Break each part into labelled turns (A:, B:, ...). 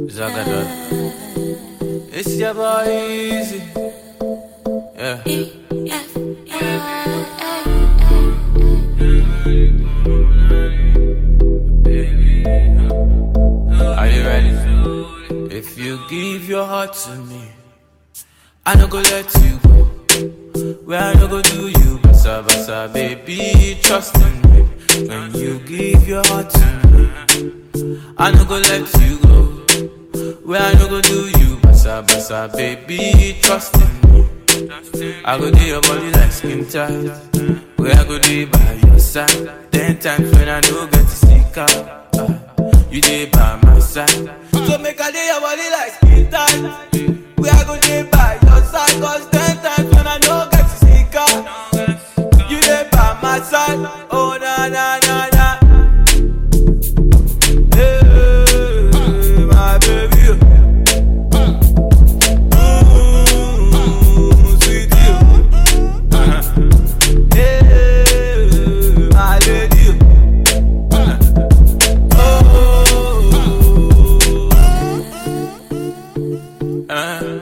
A: Zagadot. It's your boy Easy. Yeah. Are you ready? If you give your heart to me, I no go let you go. Where I no go do you, basa basa, baby, trust in me. When you give your heart to me, I no go let you go. Where I no go do you, basa basa, baby, trust in me. I go do your body like skin tight. Where I go do by your side. Ten times when I no get to sneak out. ah, you dey by my side. So make I do your body like skin tight. Where I go do by your side. Cause ten times when I no get to sneak out. You dey by my side. Oh na na na na. Hey, my baby. Mm, sweetie. Hey, my lady. Oh. Uh.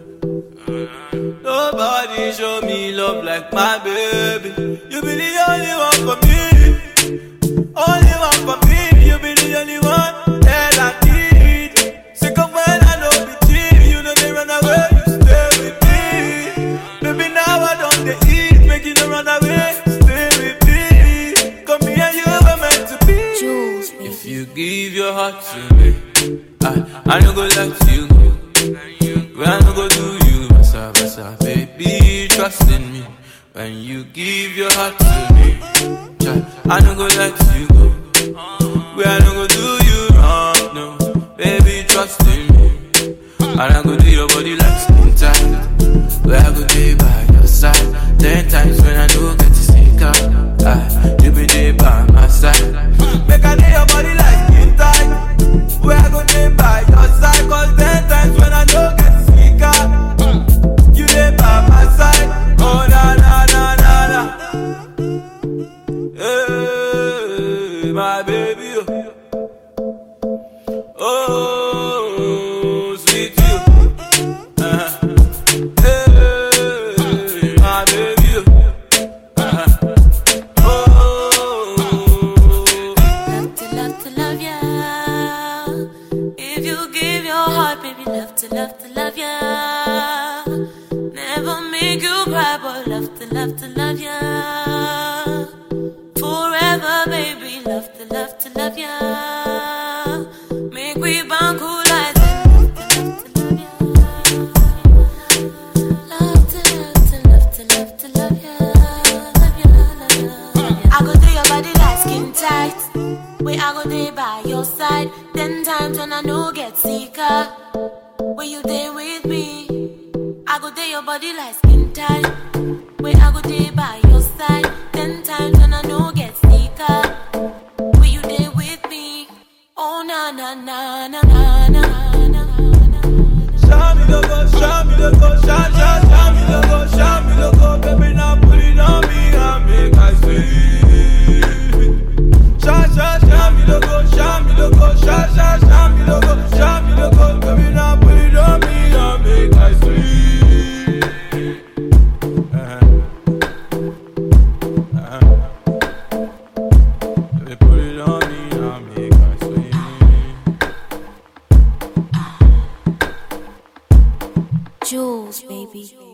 A: Nobody show me love like my baby. You be the only one for me. Only one for me. You be the only one that I need. Sick of when I know be cheap. You know they run away. You stay with me. Baby, now I don't they eat. Make you no run away. Stay with me. Come here, you were meant to be.
B: Jules, baby.
A: If you give your heart to me, I, I no go let you go. When I no go do you, basa basa, baby, trust in me. When you give your heart to me, child, I no go let you go. When I no go do you wrong, no, baby, trust in me. And I go do your body like skin tight. Where I go be by your side. Ten times when I no get to sneak out, ah, you be there by my side. Make I do your body like skin tight. Where I go be by your side. Cause ten times when I no get to sneak out, you there by my side. Oh na na na na na. Hey, my baby. Oh, sweet you. Uh-huh. Hey, my baby. Uh-huh. Oh.
B: Love to love to love ya. If you give your heart, baby, love to love to love ya. Never make you cry, but love to love to love ya. Forever, baby, love to love to love ya. Make we bond cool like Love to love to love to love to love ya, love ya, love ya, love ya. I go do your body like skin tight. Where I go there by your side. Ten times when I no get sicker. When you there with me, I go there your body like skin tight. Where I go there by your side. Ten times when I no get sicker. When you there with me, oh na na na na na na na na.
A: Show me the go, show me the go, show, show, show me the go, show me the go, baby, now put it on me and make I see. Show, show, show me the go, show me the go, show, show, show me the go, show me the go, baby, now put it on me and make I see. Uh-huh. Uh-huh. Baby, put it on me and make I see.
B: Jules, baby.